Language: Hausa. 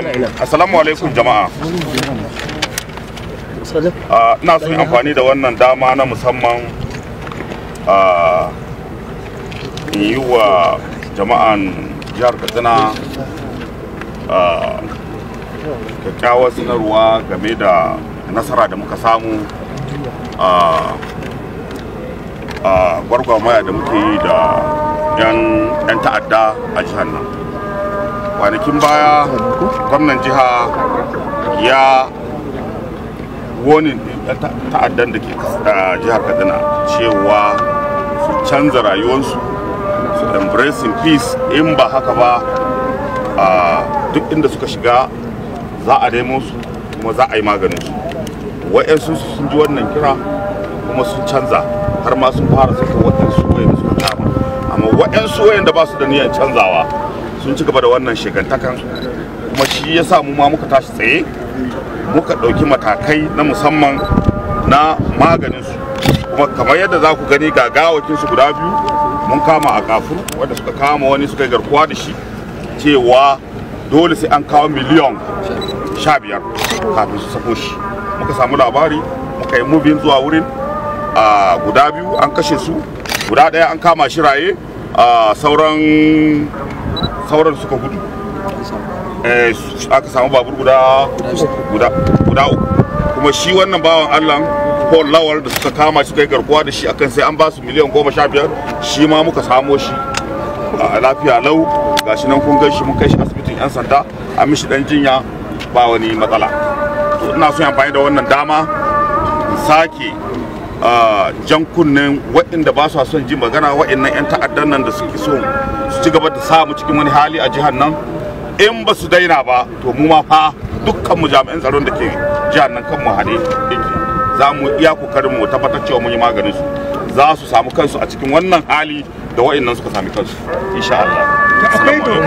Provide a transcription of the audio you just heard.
assalamu alaikum jama'a Ah, ina son yi amfani da wannan dama na musamman ah, in yi wa jama'an jihar katsina ah, kyakkyawar sanarwa game da nasara da muka samu a gwargwamaya da muke yi da 'yan ta'adda a jihar nan kwanakin baya gwamnan jiha ya wani ta'addan da ke a jihar kaduna cewa su canza rayuwarsu su embracing peace in ba haka ba a duk inda suka shiga za a nemo su kuma za a yi maganin su wa'yansu sun ji wannan kira kuma sun canza har ma sun fara saka waɗansu wayanda suka kama amma waɗansu wayanda ba su da niyyar canzawa sun ci gaba da wannan shegantakan kuma shi ya sa mu ma muka tashi tsaye muka ɗauki matakai na musamman na maganin su kuma kamar yadda za ku gani ga gawakin su guda biyu mun kama a kafur wanda suka kama wani suka yi garkuwa da shi cewa dole sai an kawo miliyan sha biyar kafin su sako shi muka samu labari muka yi mubin zuwa wurin a guda biyu an kashe su guda ɗaya an kama shi raye a sauran sauran suka gudu Eh, aka samu babur guda guda guda uku kuma shi wannan bawan allah paul lawal da suka kama shi kai garkuwa da shi akan sai an ba su miliyan goma sha biyar shi ma muka samo shi a lafiya lau gashi nan kun gan shi mun kai shi asibitin yan sanda an mishi dan jinya ba wani matsala to ina son amfani da wannan dama in sake ah, jan kunnen waɗanda ba su son ji magana waɗannan 'yan ta'addan nan da suke so su ci gaba da samu cikin wani hali a jihar nan in ba su daina ba to mu ma fa dukkan mu jami'an tsaron da ke jihar nan kan mu hade yake za mu iya kokarin mu tabbatar cewa mun yi maganin su za su samu kansu a cikin wannan hali da waɗannan suka sami kansu insha Allah akwai Assalamu alaikum.